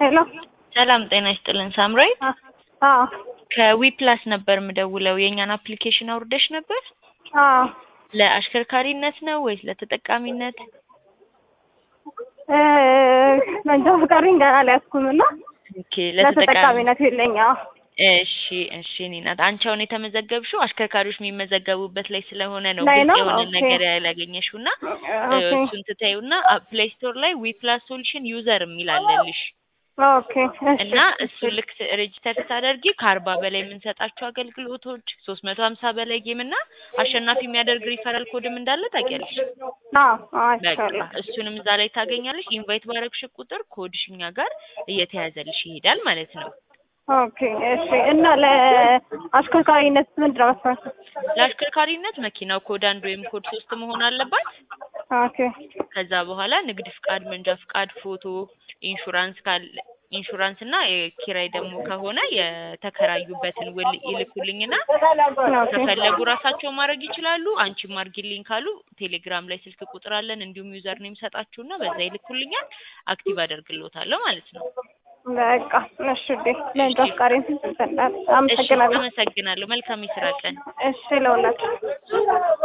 ሄሎ ሰላም ጤና ይስጥልን ሳምራዊት። አዎ ከዊ ፕላስ ነበር የምደውለው። የእኛን አፕሊኬሽን አውርደሽ ነበር? አዎ ለአሽከርካሪነት ነው ወይስ ለተጠቃሚነት? እ መንጃ ፈቃዴን ገና አልያዝኩም እና ኦኬ ለተጠቃሚ ለተጠቃሚነት የለኝ። አዎ እሺ እሺ እኔ ናት አንቺ አሁን የተመዘገብሽው አሽከርካሪዎች የሚመዘገቡበት ላይ ስለሆነ ነው ላይ ግልጽ ነው? የሆነ ኦኬ። ነገር ያላገኘሽው እና እ ኦኬ እሱን ትታዩና ፕሌይ ስቶር ላይ ዊ ፕላስ ሶሉሽን ዩዘር የሚል አለልሽ ኦኬ እሺ እና እሱን ልክ ሬጅስተር ስታደርጊ ከአርባ በላይ የምንሰጣቸው አገልግሎቶች ሶስት መቶ ሀምሳ በላይ ጌም እና አሸናፊ የሚያደርግ ሪፈራል ኮድም እንዳለ ታውቂያለሽ። አዎ አዎ በቃ አይቻለሁ። እሱንም እዛ ላይ ታገኛለሽ። ኢንቫይት ባረግሽ ቁጥር ኮድሽ እኛ ጋር እየተያዘልሽ ይሄዳል ማለት ነው። ኦኬ እሺ እና ለአሽከርካሪነት ምንድን ነው መስፈርቱ? ለአሽከርካሪነት መኪናው ኮድ አንድ ወይም ኮድ ሶስት መሆን አለባት። ኦኬ ከዛ በኋላ ንግድ ፍቃድ፣ መንጃ ፍቃድ፣ ፎቶ፣ ኢንሹራንስ ካለ ኢንሹራንስ እና የኪራይ ደግሞ ከሆነ የተከራዩበትን ውል ይልኩልኝና ኦኬ ከፈለጉ ራሳቸው ማድረግ ይችላሉ። አንቺም አድርጊልኝ ካሉ ቴሌግራም ላይ ስልክ ቁጥር አለን እንዲሁም ዩዘር ኔም ሰጣችሁና በዛ ይልኩልኛል። አክቲቭ አደርግልዎታለሁ ማለት ነው። በቃ እሺ ዴ መንጃ ፈቃዴን እሺ አመሰግናለሁ። አመሰግናለሁ። መልካም የስራ ቀን። እሺ ለሁላችሁ